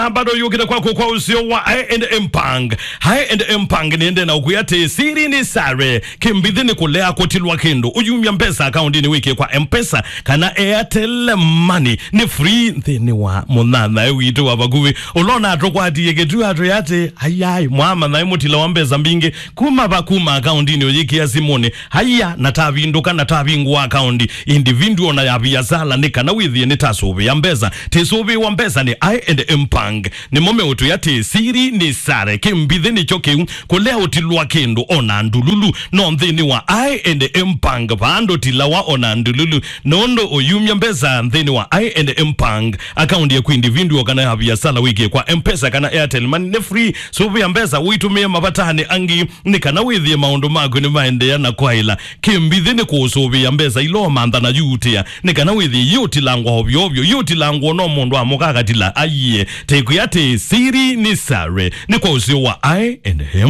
bado yukile kwako kwa usio wa I&M Pang I&M Pang niende na ukuyate siri ni sare kimbithini kulea kotilwa kindu uyumya mpesa akaunti ni wiki kwa mpesa kana Airtel Money ni free nthini wa munana witu wa baguvi ulona atokwatiye ketu atu yate hayai mwama na imutila wa mpesa mbingi kuma bakuma akaunti ni uyikia simoni haya natavinduka natavingwa akaunti individual na ya biashara ni kana withie ni tasubi ya mpesa tisubi wa mpesa ni I&M Pang ni mome utu yate siri ni sare kimbithi nicho kiu kulea utilwa kindu ona ndululu no nthini wa I&M Pang pando tilawa ona ndululu nondo uyumya mpesa nthini wa I&M Pang akaunti ya individual kana ya biashara wiki kwa mpesa kana Airtel Money ni free subi ya mpesa uitumie mabatani angi ni kana withie maundu mako ni maendea na kwaila kimbithi ni kusubi ya mpesa ilo mantha na yutia ni kana withie yutilangwa ovyo ovyo yutilangwa no mundu amukakatila aiye teku yate siri ni sare ni kwa usio wa I&M